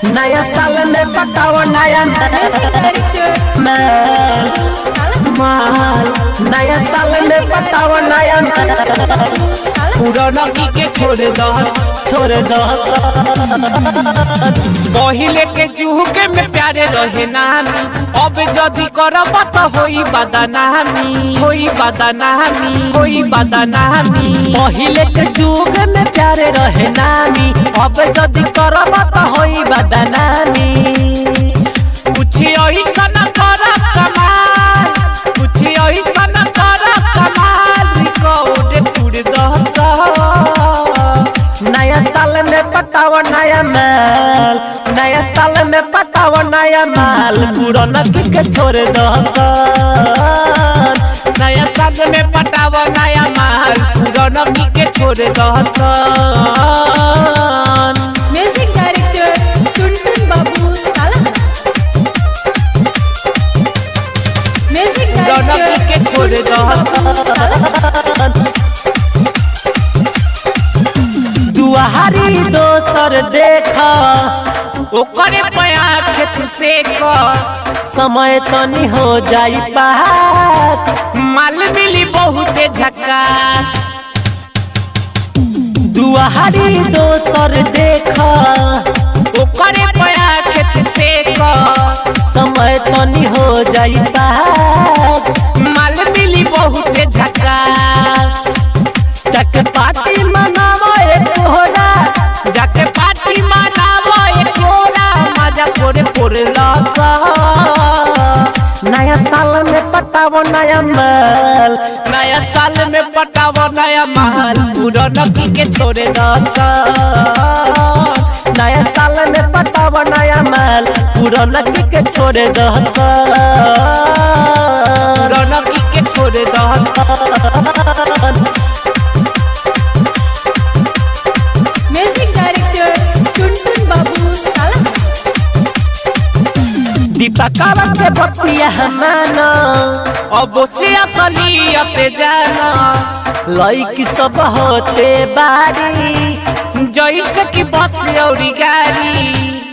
नया साल में पटाओ नया माल माल नया साल में पटाओ नया पुराना की के छोड़ दो छोड़ दो पहिले के जुहुके में प्यारे रहे नामी अब जदी करब त होई बदनामी होई बदनामी होई बदनामी पहिले के जुग में प्यारे रहे नामी अब जदी करब त होई बदनामी कुछ ऐसन कर कमाल कुछ ऐसन कर कमाल रिकॉर्ड टूट दस नया साल में पटाओ नया माल नया साल में पटाओ नया माल पुराना की के छोड़ दो नया साल में पटाव नया माल पुराना की के छोड़ दस म्यूजिक डायरेक्टर टुनटुन बाबू साला म्यूजिक पुराना की डायरेक्टर के छोड़ दस दुआरी दोसर देखा ओकरे पया के तू से कर समय तनी हो जाई पास माल मिली बहुते झकास दुआरी दोसर देखा ओकरे पया के तू से कर समय तनी हो जाई पास माल मिली बहुते झकास चक पार्टी मनावा एक तोहरा जाके पार्टी मनावो एक कोरा मजा पोरे पोरे लसा नया साल में पटावो नया माल नया साल में पटावो नया महल पुराना की के छोड़े दसा नया साल में पटावो नया माल पुराना की के छोड़े दहता पुराना की के छोड़े दसा म्यूजिक डायरेक्टर टुनटुन बाबू साला दीपकावा के बतिया माना अब से असलियत जाना लईकी सब होते बारी जैसे कि बस औरी गाड़ी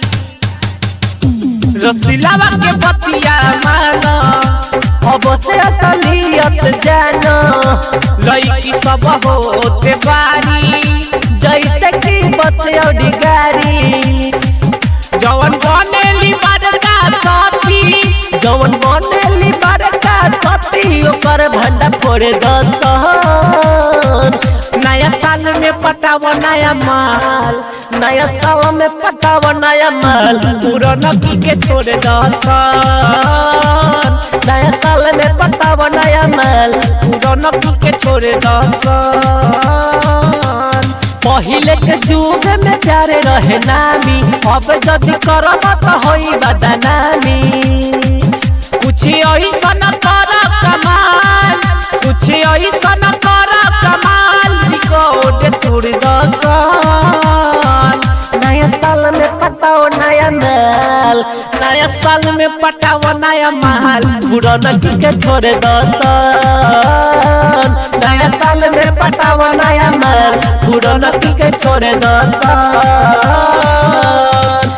रसीलावा के बतिया माना अब से असलियत जानो लड़की सब होते बारी जैसे कि बस औडी गाड़ी जवन बनेली बड़का साथी जवन बनेली बड़का सती ओकर भंडा फोड़े दसन नया साल में पटाव नया माल नया साल में पटाव नया माल पुराना की के छोड़े दसन नया साल में पटाव नया माल पुराना की के छोड़े दसन पहिले के जुग में प्यारे रहे नामी अब जदी करब त होई बदनामी कुछ ऐसन कर कमाल कुछ ऐसन कर कमाल रिकॉर्ड तोड़ दसन नया साल में पटाओ नया माल नया साल में पटाव नया महल पुराना की के छोड़े दसन नया साल में पटाओ नया माल पुराना की के छोड़े दसन